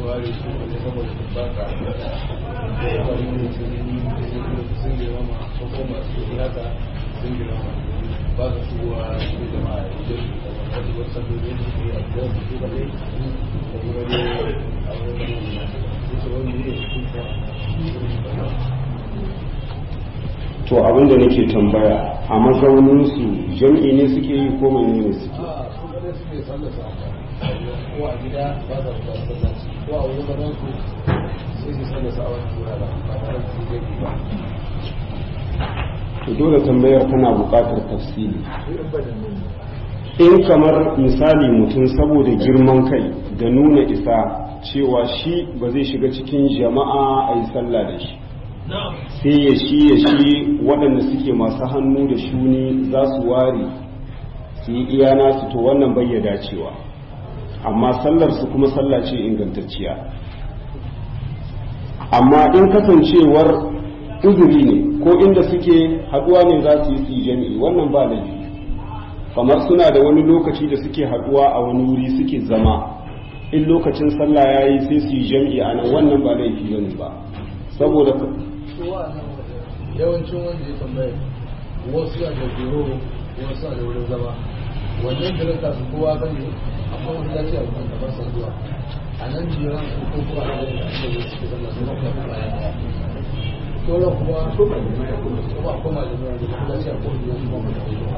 ware su wani saboda su baka wani ne sun girma ko kuma su haka sun girma ba ka shigowa cikin jama'a idan wasu wasu saboda yin su a gidan su su kaɗai da kuma dai a wani da su wani ne su to abinda nake tambaya a mazauninsu jam'i ne suke yi ko mai ne suke a su kaɗai suke sallasa ko a gida ba za su ba sallaci ko a wani zaman su sai su sallasa a wani wurare ba tare da su zai ba to dole tambayar tana buƙatar tafsiri in kamar misali mutum saboda girman kai da nuna isa cewa shi ba zai shiga cikin jama'a a yi sallah da shi sai ya shi ya shi waɗanda suke masu hannu da shuni za su ware su yi iya nasu to wannan bai ya dacewa amma sallar su kuma sallah ce ingantacciya amma in kasancewar uzuri ne ko inda suke haduwa ne za su yi su jami'i wannan ba laifi kamar suna da wani lokaci da suke haduwa a wani wuri suke zama in lokacin sallah ya yi sai su yi jami'i a nan wannan ba laifi bane ba saboda yawancin wanda ya tambaye wasu na da biro wasu na da wurin zama wannan jiran ta su kowa kan ne akwai wani lafiya a kan kamar sa zuwa a nan jiran su ko kuma a nan da ake yi suke zama su kuma kuma bayan daya sauran kuma kuma kuma da zuwa da kuma lafiya ko da kuma kuma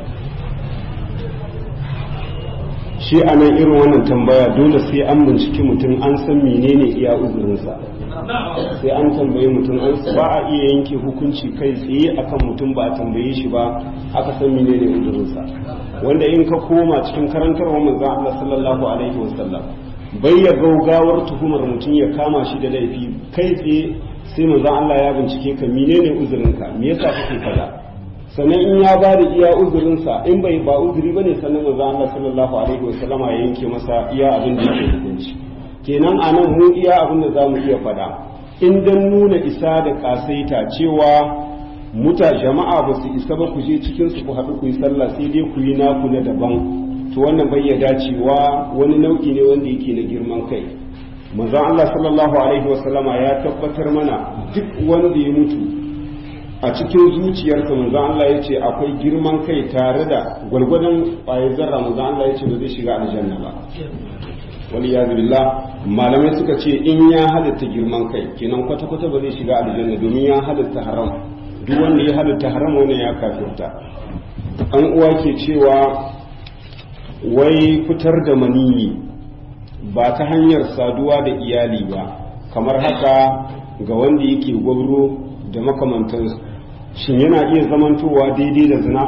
shi a nan irin wannan tambaya dole sai an binciki mutum an san menene iya uzurinsa sai an tambaye mutum an ba a iya yanke hukunci kai tsaye akan mutum ba a tambaye shi ba aka san menene uzurinsa wanda in ka koma cikin karantarwa manzon Allah sallallahu alaihi wasallam bai ya gaugawar tuhumar mutum ya kama shi da laifi kai tsaye sai manzon Allah ya bincike ka menene uzurinka me yasa kake kaza sannan in ya ba da iya uzurinsa in bai ba uzuri bane sannan manzon Allah sallallahu alaihi wasallama ya yanke masa iya abin da yake hukunci kenan a nan mu iya abin da za mu iya faɗa in dan nuna isa da ƙasaita cewa muta jama'a ba su isa ba ku je cikin su ku haɗu ku yi sallah sai dai ku yi naku na daban to wannan bai ya dacewa wani nau'i ne wanda yake na girman kai manzon Allah sallallahu alaihi wasallama ya tabbatar mana duk wanda ya mutu a cikin zuciyarsa manzon Allah ya ce akwai girman kai tare da gwalgwadon ƙwayar zarra manzon Allah ya ce ba zai shiga aljanna ba wani ya billah malamai suka ce in ya halitta girman kai kenan kwata-kwata ba zai shiga aljanna domin ya halitta haram duk wanda ya halitta haram wannan ya kafirta an uwa ke cewa wai fitar da maniyi ba ta hanyar saduwa da iyali ba kamar haka ga wanda yake gwabro da makamantansu shin yana iya zamantowa daidai da zina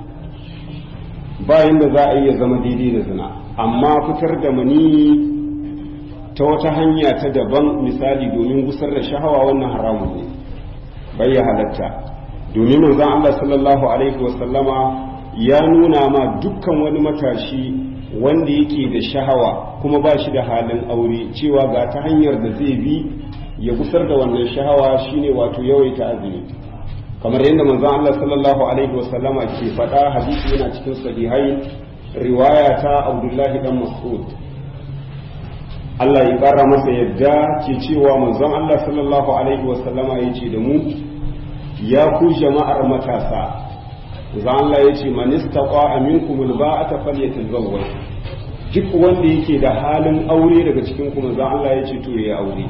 bayan da za a iya zama daidai da zina amma fitar da maniyi ta wata hanya ta daban misali domin gusar da shahawa wannan haramun ne bai ya halatta domin manzon Allah sallallahu alaihi wasallama ya nuna ma dukkan wani matashi wanda yake da shahawa kuma ba shi da halin aure cewa ga ta hanyar da zai bi ya gusar da wannan shahawa shine wato yawaita azumi kamar yadda manzon Allah sallallahu alaihi wasallama ke faɗa hadisi yana cikin sahihai riwaya ta Abdullahi dan Mas'ud Allah ya ƙara masa yadda ke cewa manzon Allah sallallahu alaihi wasallama ya ce da mu ya ku jama'ar matasa za Allah ya ce man istaqa minkum alba'ata falyatazawwaj duk wanda yake da halin aure daga cikin ku manzon Allah ya ce to ya aure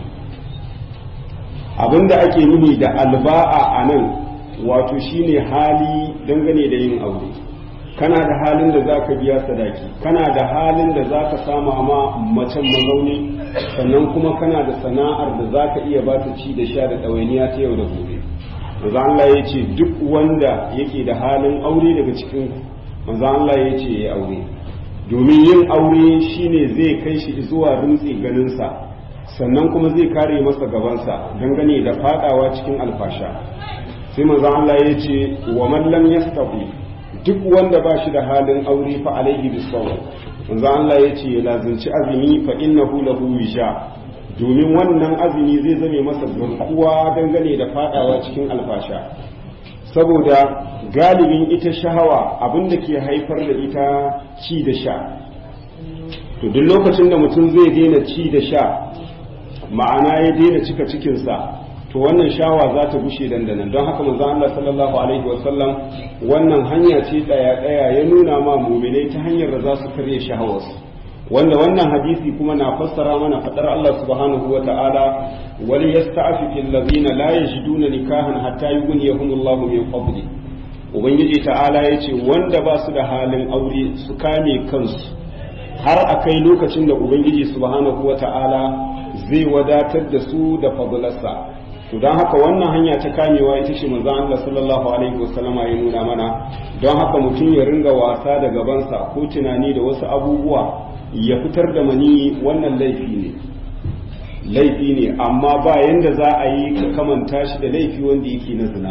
abinda ake nuni da alba'a anan wato shine hali dangane da yin aure kana da halin da zaka biya sadaki kana da halin da zaka sama ma macen mazauni sannan kuma kana da sana'ar da zaka iya ba ta ci da sha da ɗawainiya ta yau da gobe manzo Allah ya ce duk wanda yake da halin aure daga cikin manzo Allah ya ce ya aure domin yin aure shine zai kai shi zuwa rintsi ganinsa sannan kuma zai kare masa gabansa dangane da fadawa cikin alfasha sai manzo Allah ya ce wa man lam yastati duk wanda ba shi da halin aure fa alaihi bisawm manzo Allah ya ce ya lazimci azumi fa innahu lahu wisha domin wannan azumi zai zame masa garkuwa dangane da fadawa cikin alfasha saboda galibin ita shahawa abinda ke haifar da ita ci da sha to duk lokacin da mutum zai daina ci da sha ma'ana ya daina cika cikinsa to wannan shawa za ta gushe dandanan don haka manzo Allah sallallahu alaihi wasallam wannan hanya ce daya daya ya nuna ma mu'minai ta hanyar da za su karya shahawarsu wanda wannan hadisi kuma na fassara mana fadar Allah subhanahu wa ta'ala wal yasta'fifu allazina la yajiduna nikahan hatta yughniyahumullahu min fadli ubangiji ta'ala yace wanda ba su da halin aure su kame kansu har akai lokacin da ubangiji subhanahu wa ta'ala zai wadatar da su da fadlarsa to don haka wannan hanya ta kamewa ita ce manzon Allah sallallahu alaihi wasallama ya nuna mana don haka mutum ya ringa wasa da gabansa ko tunani da wasu abubuwa ya fitar da mani wannan laifi ne laifi ne amma ba yanda za a yi ka kamanta shi da laifi wanda yake na zina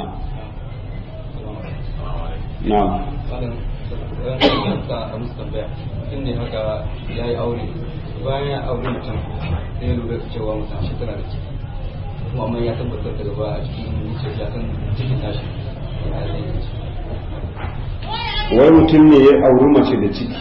na mutum ne haka ya yi aure bayan ya aure mutum sai ya lura cewa mutum shi tana da ciki kuma amma ya tabbatar da gaba a cikin zuciya ya san cikin tashi ya zai wai mutum ne ya auri mace da ciki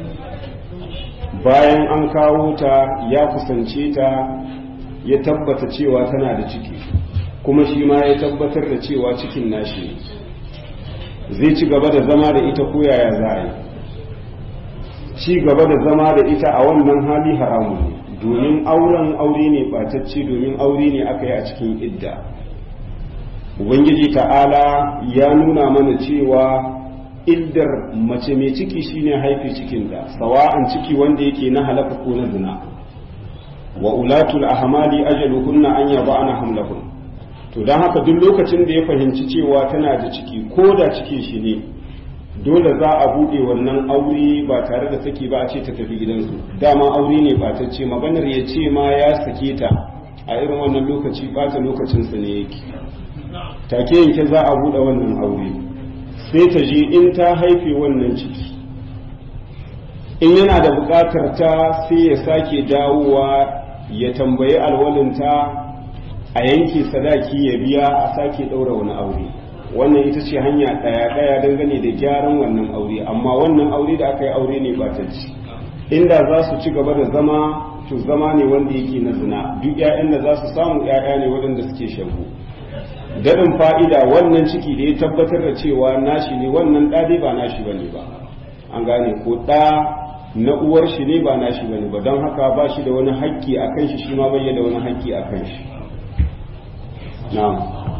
bayan an kawo ta ya kusance ta ya tabbata cewa tana da ciki kuma shi ma ya tabbatar da cewa cikin nashi zai ci gaba da zama da ita ko yaya za a yi ci gaba da zama da ita a wannan hali haramun ne domin auren aure ne batacce domin aure ne aka yi a cikin idda ubangiji ta'ala ya nuna mana cewa iddar mace mai ciki shine haife cikinta sawa'an ciki wanda yake na halaka ko na zina wa ulatul ahmali ajaluhunna an yaba'ana hamlahun to dan haka duk lokacin da ya fahimci cewa tana da ciki ko da cikin shi ne dole za a buɗe wannan aure ba tare da saki ba a ce ta tafi gidansu dama aure ne ba ta ce maganar ya ce ma ya sake ta a irin wannan lokaci ɓata lokacinsa ne yake take yanke za a buɗe wannan aure sai ta je in ta haife wannan ciki in yana da buƙatar ta sai ya sake dawowa ya tambayi alwalinta a yanke sadaki ya biya a sake ɗaura wani aure wannan ita ce hanya ɗaya ɗaya dangane da gyaran wannan aure amma wannan aure da aka yi aure ne ba ta ci inda za su ci gaba da zama to zama ne wanda yake na zina duk 'ya'yan da za su samu 'ya'ya ne waɗanda suke shagu daɗin fa'ida wannan ciki da ya tabbatar da cewa nashi ne wannan ɗa dai ba nashi ba ne ba an gane ko ɗa na uwar shi ne ba nashi ba ne ba don haka ba shi da wani haƙƙi a kan shi shi ma bai da wani haƙƙi a kan shi na'am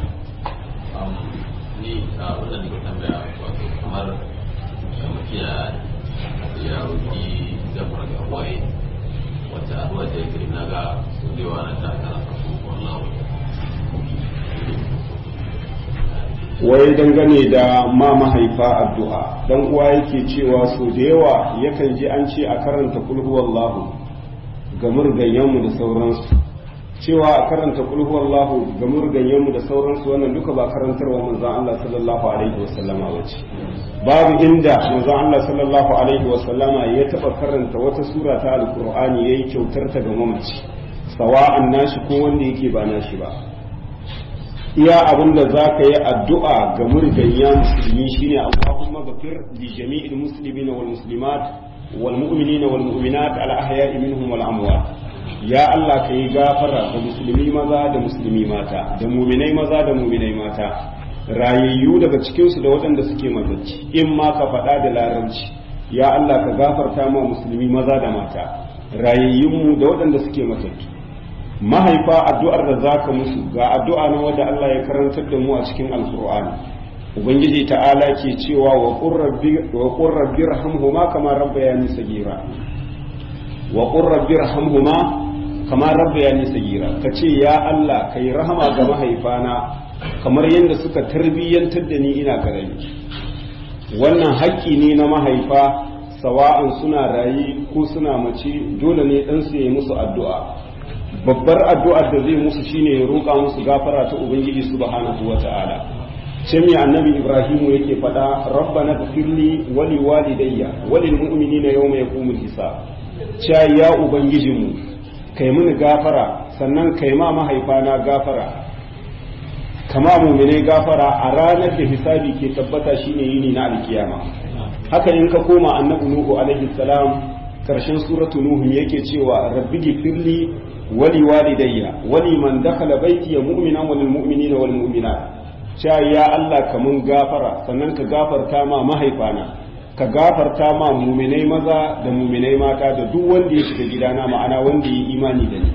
ni a wannan da ke tambaya wato kamar mutum ya ya roki gafar ga waye wata addu'a da yake na ga su da yawa na ta kana kasu wallahu wai dangane da ma mahaifa addu'a dan uwa yake cewa so da yawa yakan ji an ce a karanta kulhu wallahu ga murganyenmu da sauransu cewa a karanta kulhu wallahu ga murganyenmu da sauransu wannan duka ba karantarwa manzon Allah sallallahu alaihi wasallama bace babu inda manzon Allah sallallahu alaihi wasallama ya taba karanta wata sura ta alqur'ani yayi kyautar ta ga mamaci sawa'an nashi ko wanda yake ba nashi ba iya abin da za ka yi addu'a ga murgayya musulmi shine Allahumma ghafir li jami'il muslimina wal muslimat wal mu'minina wal mu'minat al ahya'i minhum wal amwat ya Allah ka yi gafara ga musulmi maza da musulmi mata da muminai maza da muminai mata rayayyu daga cikinsu da waɗanda suke matacci in ma ka faɗa da larabci ya Allah ka gafarta ma musulmi maza da mata rayayyunmu da waɗanda suke matattu mahaifa addu'ar da zaka musu ga addu'a na wanda Allah ya karantar da mu a cikin alkur'ani ubangiji ta'ala ke cewa wa qur rabbi wa qur rabbi rahamhuma kama rabbayani sagira wa qur rabbi rahamhuma kama rabbayani sagira kace ya Allah kai rahama ga mahaifana kamar yadda suka tarbiyyantar da ni ina karami wannan haƙƙi ne na mahaifa sawa'an suna rayi ko suna mace dole ne ɗansu ya yi musu addu'a babbar addu'ar da zai musu shine ya roƙa musu gafara ta ubangiji subhanahu wata'ala ce mai annabi ibrahimu yake faɗa rabbana ghfirli wa li walidayya wa lil mu'minina yawma yaqumul hisab cha ya ubangijinmu kai mini gafara sannan kai ma mahaifana gafara kama mu'minai gafara a ranar da hisabi ke tabbata shine yini na alkiyama haka in ka koma annabi nuhu alaihi salam karshen suratu nuhu yake cewa rabbi gifirli wali walidayya wali man dakhala baiti mu'minan wal mu'minina wal mu'minat cewa ya Allah ka mun gafara sannan ka gafarta ma mahaifana ka gafarta ma muminai maza da muminai mata da duk wanda ya shiga gidana ma'ana wanda ya imani da ni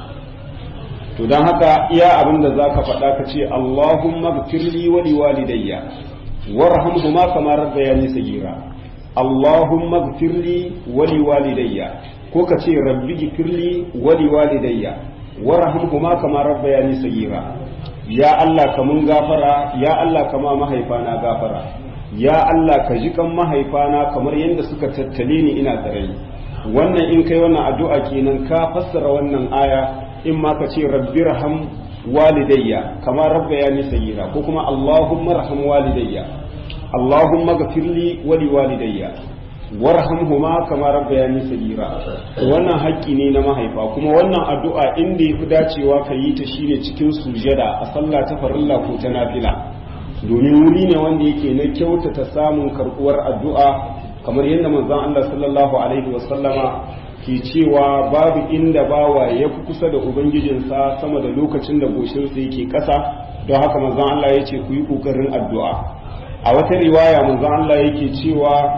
to don haka iya abin da za ka faɗa ka ce Allahumma gfirli wa liwalidayya warhamhuma kama rabbayani sagira Allahumma gfirli wa liwalidayya ko ka ce rabbi gfirli wa liwalidayya warhamhuma kama rabbayani sagira ya Allah ka mun gafara ya Allah ka ma mahaifana gafara ya Allah ka ji kan mahaifana kamar yadda suka tattale ni ina tsare wannan in kai wannan addu'a kenan ka fassara wannan aya in ma ka ce rabbi raham walidayya kama rabbayani sayyira ko kuma allahumma raham walidayya allahumma ghafirli wa liwalidayya warhamhuma kama rabbayani sayyira wannan haƙƙi ne na mahaifa kuma wannan addu'a inda yafi dacewa ka yi ta shine cikin sujada a sallah ta farilla ko ta nafila domin wuri ne wanda yake na kyautata samun karɓuwar addu'a kamar yadda manzon Allah sallallahu alaihi wasallama ke cewa babu inda bawa ya fi kusa da ubangijinsa sama da lokacin da goshinsa yake ƙasa don haka manzon Allah ya ce ku yi ƙoƙarin addu'a a wata riwaya manzon Allah yake cewa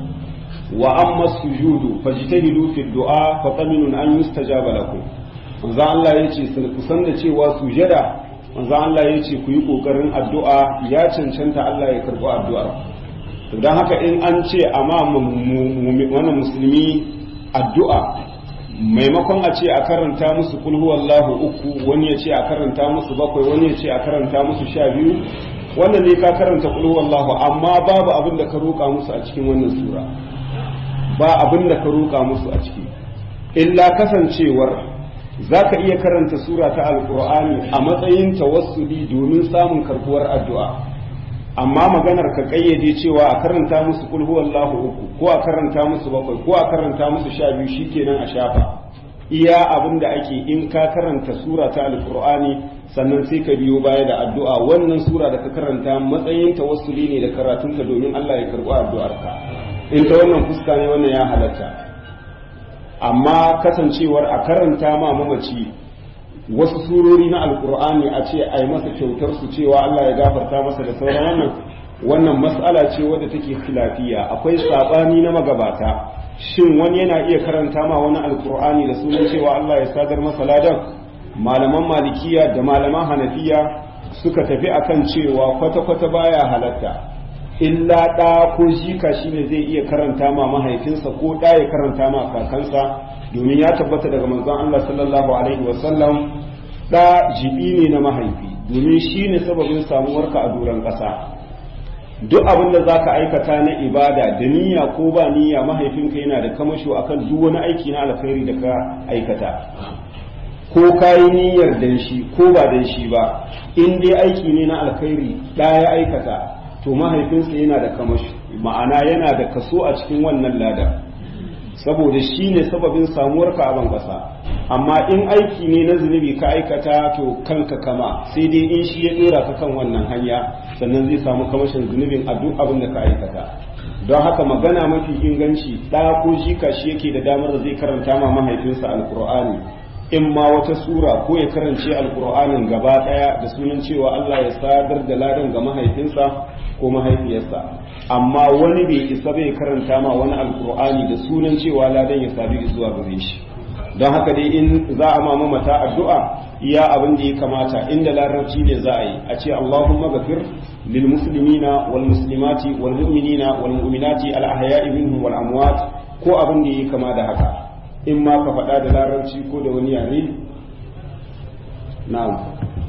wa amma sujudu fajtahidu fi du'a fa qaminun an yustajaba lakum manzon Allah ya ce kusan da cewa sujada manzon Allah ya ce ku yi ƙoƙarin addu'a ya cancanta Allah ya karɓi addu'ar to don haka in an ce amma wani musulmi addu'a maimakon a ce a karanta musu kulhu wallahu uku wani ya ce a karanta musu bakwai wani ya ce a karanta musu sha biyu wannan ne ka karanta kulhu wallahu amma babu abin da ka roƙa musu a cikin wannan sura ba abin da ka roƙa musu a ciki illa kasancewar za ka iya karanta sura ta alƙur'ani a matsayin tawassuli domin samun karbuwar addu'a amma maganar ka kayyade cewa a karanta musu kul huwallahu uku ko a karanta musu bakwai ko a karanta musu sha biyu shikenan a shafa iya abin da ake in ka karanta sura ta alqur'ani sannan sai ka biyo baya da addu'a wannan sura da ka karanta matsayin tawassuli ne da karatunka domin Allah ya karbi addu'arka in ta wannan fuska ne wannan ya halatta amma kasancewar a karanta ma mamaci wasu surori na alkur'ani a ce a yi masa kyautar su cewa Allah ya gafarta masa da sauran wannan wannan mas'ala ce wadda take khilafiya akwai sabani na magabata shin wani yana iya karanta ma wani alkur'ani da sunan cewa Allah ya sadar masa ladan malaman malikiya da malaman hanafiya suka tafi akan cewa kwata-kwata baya halatta illa ɗa ko jika shine zai iya karanta ma mahaifinsa ko ɗa ya karanta ma kakansa domin ya tabbata daga manzon Allah sallallahu alaihi wasallam da jibi ne na mahaifi domin shi ne sababin samuwarka a doron ƙasa duk abin da zaka aikata na ibada da niyya ko ba niyya mahaifinka yana da kamasho akan duk wani aiki na alkhairi da ka aikata ko kayi niyyar dan shi ko ba dan shi ba in dai aiki ne na alkhairi da ya aikata to mahaifinsa yana da kamasho ma'ana yana da kaso a cikin wannan ladan saboda shi ne sababin samuwar ka a ƙasa amma in aiki ne na zunubi ka aikata to kanka kama sai dai in shi ya dora ka kan wannan hanya sannan zai samu kamashin zunubin a duk abin da ka aikata don haka magana mafi inganci ɗa ko jika shi yake da damar da zai karanta ma mahaifinsa alkur'ani in ma wata sura ko ya karance alkur'anin gaba ɗaya da sunan cewa Allah ya sadar da ladan ga mahaifinsa ko mahaifiyarsa amma wani bai isa bai karanta ma wani alkur'ani da sunan cewa ladan ya sadu zuwa gare shi don haka dai in za a ma mamata addu'a iya abin da ya kamata inda larabci ne za a yi a ce Allahumma gafir lil muslimina wal muslimati wal mu'minina wal mu'minati al ahya'i minhum wal amwat ko abin da ya kama da haka in ma ka faɗa da larabci ko da wani yare na'am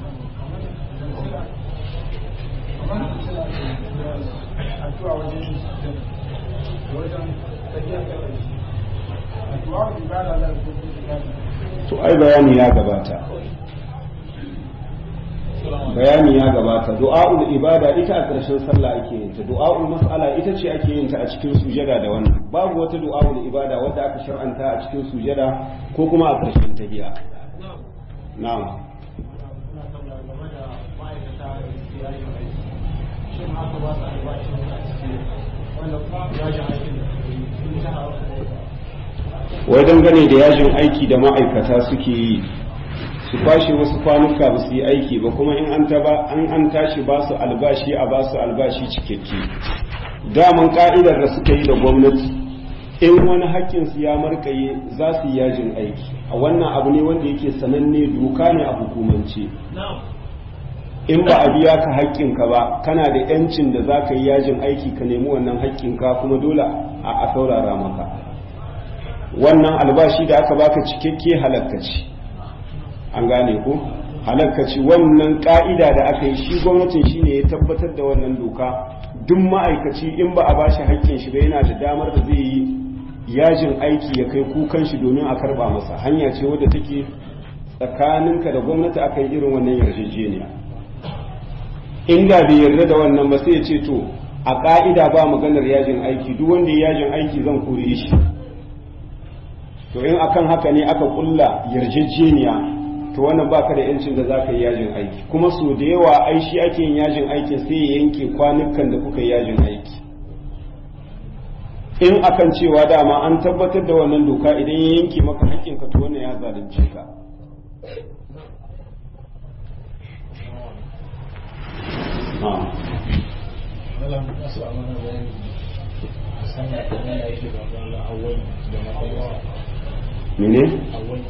addu'a wajen wajen tafiya addu'a ibada da to ai bayani ya gabata bayani ya gabata du'a'ul ibada ita a ƙarshen sallah ake yin ta du'a'ul mas'ala ita ce ake yin ta a cikin sujada da wannan babu wata du'a'ul ibada wadda aka shar'anta a cikin sujada ko kuma a ƙarshen tahiyya na'am wai dangane da yajin aiki da ma'aikata suke yi su kwashe wasu kwanuka ba su yi aiki ba kuma in an taba an an tashi ba su albashi a ba su albashi cikakke daman ka'idar da suka yi da gwamnati in wani haƙƙinsu ya markaye za su yi yajin aiki a wannan abu ne wanda yake sananne doka ne a hukumance in ba a biya ka haƙƙinka ba kana da yancin da za ka yi yajin aiki ka nemi wannan haƙƙinka kuma dole a saurara maka wannan albashi da aka baka cikakke halakkaci an gane ko halakkaci wannan ka'ida da aka yi shi gwamnatin shi ne ya tabbatar da wannan doka duk ma'aikaci in ba a bashi haƙƙin shi ba yana da damar da zai yi yajin aiki ya kai kukan shi domin a karba masa hanya ce wadda take tsakaninka da gwamnati aka yi irin wannan yarjejeniya inda bai yarda da wannan ba sai ya ce to a ka'ida ba maganar yajin aiki duk wanda ya yajin aiki zan kore shi to in akan haka ne aka kulla yarjejeniya to wannan baka da yancin da zaka yi yajin aiki kuma so da yawa ai shi ake yin yajin aiki sai ya yanke kwanukan da kuka yi yajin aiki in akan cewa dama an tabbatar da wannan doka idan ya yanke maka haƙƙinka to wannan ya zalunce ka Malam nasu a mana bayani a sanya da yana yake da wani awwali da matsayawa mene awwali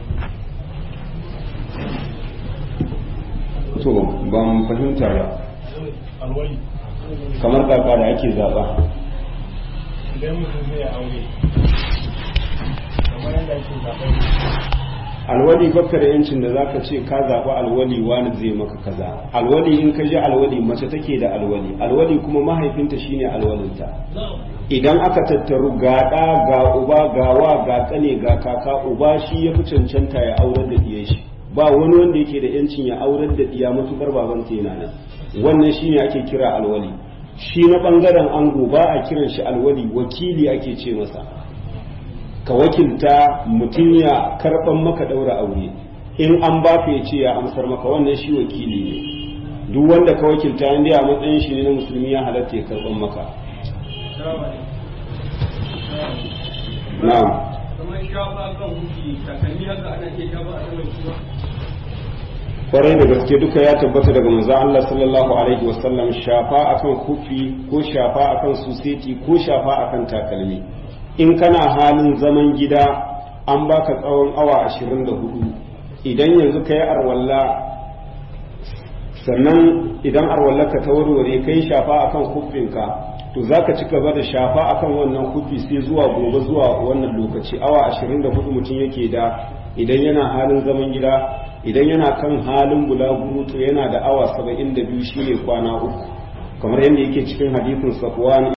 to ban fahimta ba alwali kamar kaka da ake zaba idan mutum zai aure kamar yadda ake zaɓar alwali baka da yancin da zaka ce ka zaɓi alwali wani zai maka kaza alwali in ka ji alwali mace take da alwali alwali kuma mahaifinta shine alwalinta idan aka tattaru ga ɗa ga uba ga wa ga ƙane ga kaka uba shi ya fi cancanta ya aurar da ɗiyan shi ba wani wanda yake da yancin ya aurar da ɗiya matukar babansa yana nan wannan shine ake kira alwali shi na ɓangaren ango ba a kiran shi alwali wakili ake ce masa ka wakilta mutum ya karɓan maka ɗaura aure in an ba ka ya ce ya amsar maka wannan shi wakili ne duk wanda ka wakilta inda a matsayin shi ne na musulmi ya halatta ya karɓan maka na'am kamar shafa kan huki takalmi haka ana ke shafa a saman shi ba kwarai da gaske duka ya tabbata daga manzon Allah sallallahu alaihi wasallam shafa akan kufi ko shafa akan suseti ko shafa akan takalmi in kana halin zaman gida an baka tsawon awa 24 idan yanzu kai arwalla sannan idan arwallarka ta warware kai shafa akan kufinka to zaka ci gaba da shafa akan wannan kufi sai zuwa gobe zuwa wannan lokaci awa 24 mutum yake da idan yana halin zaman gida idan yana kan halin bulaguro to yana da awa 72 shine kwana uku kamar yadda yake cikin hadisin safwan